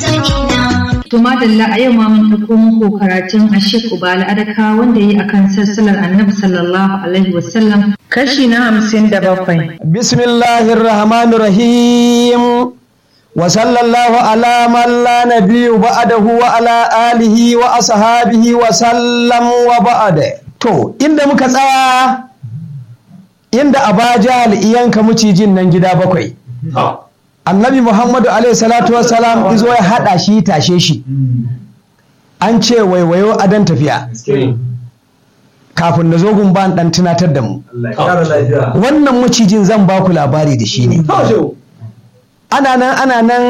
To madalla a yau ma mun ɗauko muku karatun Ashik Ubala Adaka wanda yi akan sassalar Annabi sallallahu alaihi wasallam kashi na hamsin da bakwai. Bismillahir Rahmanir Rahim. Wa sallallahu ala man la nabiyyu ba'dahu wa ala alihi wa ashabihi wa sallam wa ba'da. To, inda muka tsaya inda Abajal iyanka mucijin nan gida bakwai. annabi muhammadu alaihi salatu wassalam izo ya haɗa shi tashe shi an ce waiwayo a dan tafiya kafin da zogun ban dan tunatar da mu wannan macijin zan ba ku labari da shi ne ana nan ana nan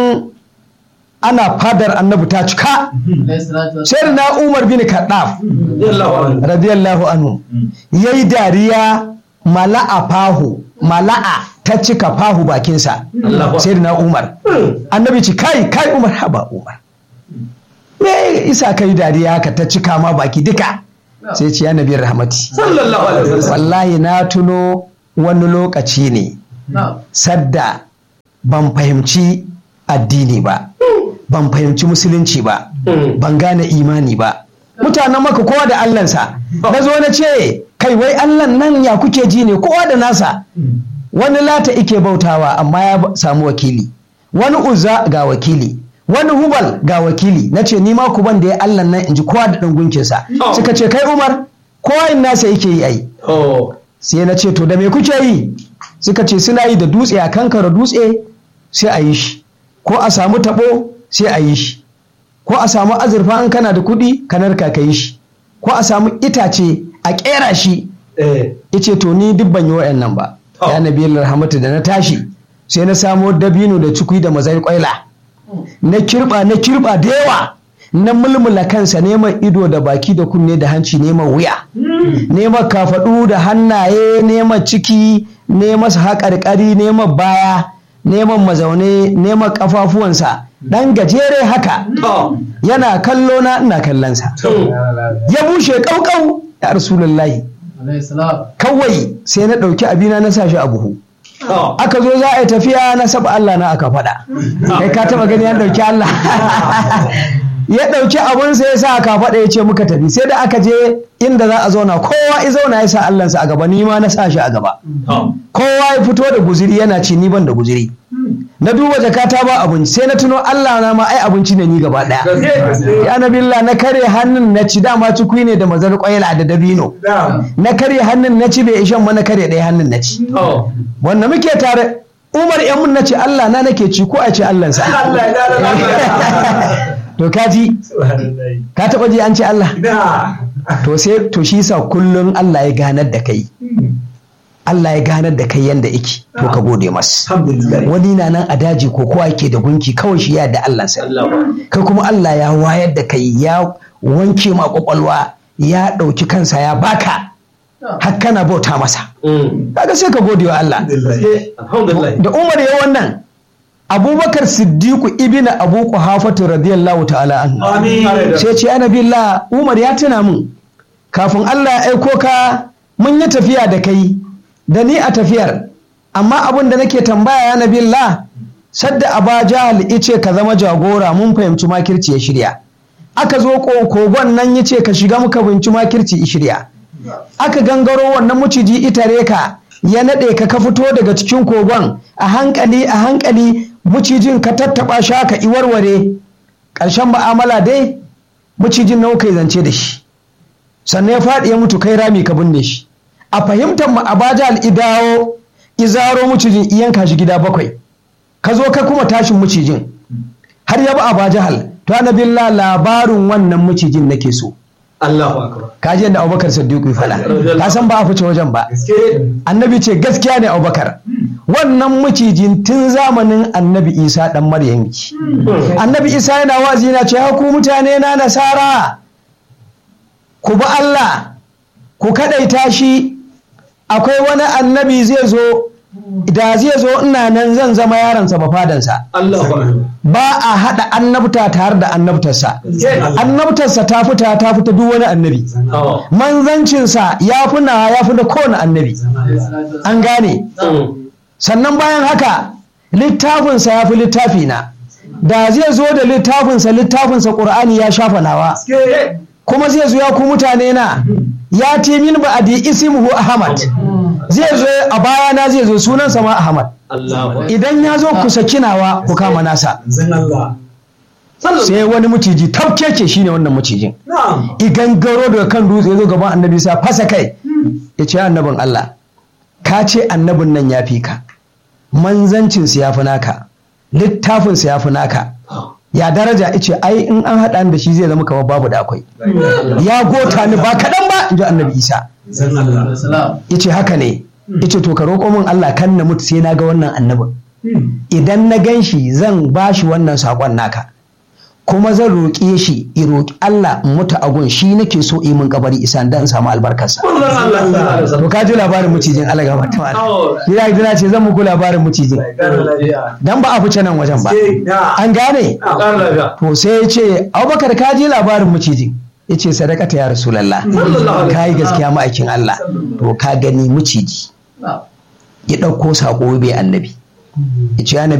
ana fadar annabi ta cika sai na umar bin kaddaf radiyallahu anhu yayi dariya mala'a fahu mala'a ta cika fahu bakinsa sai na umar annabi ci kai kai umar haba umar me isa kai dariya ka ta cika ma baki duka sai ce ya nabi rahmati wallahi na tuno wani lokaci ne sadda ban fahimci addini ba ban fahimci musulunci ba ban gane imani ba mutanen maka kowa da allansa na zo na ce kai wai allan nan ya kuke ji ne kowa da nasa wani lata ike bautawa amma ya samu wakili wani uzza ga wakili wani hubal ga wakili na ce ni ma ku ban da ya allan nan in ji kowa da ɗan gunkinsa suka ce kai umar kowa in nasa yake yi ai sai na ce to da me kuke yi suka ce suna yi da dutse a kankara dutse sai a yi shi ko a samu taɓo sai a yi shi ko a samu azurfa an kana da kuɗi ka narka ka yi shi ko a samu itace a ƙera shi ice to ni duk ban yi wa'annan ba ya nabi rahmatu da na tashi sai na samo dabino da cikui da mazai kwaila na kirba na kirba da yawa na mulmula kansa neman ido da baki da kunne da hanci neman wuya neman kafaɗu da hannaye neman ciki neman haƙarƙari neman baya neman mazaune neman ƙafafuwansa ɗan gajere haka yana kallo na ina kallonsa ya bushe ƙauƙau ya rasulullahi kawai sai na ɗauki abina na sa shi a buhu aka zo za a yi tafiya na saba Allah na aka faɗa kai ka taɓa gani ya ɗauki Allah ya ɗauki abun sai ya sa aka faɗa ya ce muka tafi sai da aka je inda za a zauna kowa ya zauna ya sa Allahnsa a gaba ni ma na sa shi a gaba kowa ya fito da guziri yana ci ni ban da guziri na duba jakata ba abinci sai na tuno Allah na ma ai abinci ne ni gaba daya ya nabilla na kare hannun na ci dama cikui ne da mazar kwaila da dabino na kare hannun na ci bai ishan ma na kare ɗaya hannun na ci wanda muke tare Umar yan mun na ce Allah na nake ci ko a ce Allah sa to kaji ka taba ji an ce Allah to sai to shi sa kullum Allah ya ganar da kai Allah ya ganar da kai yanda yake to ka gode masa wani na nan a daji ko kowa yake da gunki kawai shi ya da Allah sai kai kuma Allah ya wayar da kai ya wanke ma kwakwalwa ya ɗauki kansa ya baka har kana bauta masa kaga sai ka gode wa Allah da Umar ya wannan Abubakar Siddiqu ibn Abu Quhafatu radiyallahu ta'ala anhu sai ce annabillah Umar ya tuna mun kafin Allah ya aiko ka mun yi tafiya da kai da ni a tafiyar amma abin da nake tambaya ya nabillah sadda aba jahal ice ka zama jagora mun fahimci makirci ya shirya aka zo kogon nan ya ce ka shiga muka fahimci makirci ya shirya aka gangaro wannan maciji itare ka ya naɗe ka ka fito daga cikin kogon a hankali a hankali macijin ka tattaɓa shi haka iwarware ƙarshen ma'amala dai macijin nawa kai zance da shi sannan ya faɗi ya mutu kai rami ka binne shi a fahimtar mu abajal idawo izaro mucijin iyanka shi gida bakwai ka zo ka kuma tashin mucijin har ya ba abajal to annabillah labarin wannan mucijin nake so Allahu akbar ka ji yadda Abubakar Siddiq ya faɗa ka san ba a fice wajen ba annabi ce gaskiya ne Abubakar wannan mucijin tun zamanin annabi Isa dan Maryam annabi Isa yana wazi yana ce ku mutane na nasara ku bi Allah ku kadaita shi akwai wani annabi zai zo da zai zo ina nan zan zama yaransa ba fadansa Allahu akbar ba a haɗa annabta tare da annabtarsa annabtarsa ta fita ta fita duk wani annabi Oh. manzancinsa ya fi na ya fi da kowane annabi an gane sannan bayan haka littafinsa ya fi littafi na da zai zo da littafinsa littafinsa ƙur'ani ya shafa nawa kuma zai zo ya ku mutane na ya ce min ba adi ismuhu ahmad zai zo a baya na zai zo sunansa ma ahmad idan ya zo ku saki nawa ku kama nasa sai wani maciji tafkeke shine wannan macijin igan garo daga kan dutse ya zo gaban annabi sa fasa kai ya ce annabin Allah ka ce annabin nan ya fi ka manzancinsa ya fi naka littafinsa ya fi naka ya daraja ice ai in an haɗa da shi zai zama kamar babu da akwai ya gota ni ba kaɗan ba in ji annabi isa ice haka ne ice to ka roƙo min Allah kan na mutu sai na ga wannan annabin idan na gan shi zan ba shi wannan saƙon naka kuma zan roƙe shi i roƙi Allah in mutu agun shi nake so yi min kabari isa dan samu albarkarsa to ka ji labarin mucijin Allah ga mata mala ina gida ce zan muku labarin mucijin dan ba a fice nan wajen ba an gane to sai ya ce Abubakar ka ji labarin mucijin ya ce sadakata ya rasulallah ka yi gaskiya ma'aikin Allah to ka gani muciji ya ɗauko saƙo bai annabi ya ce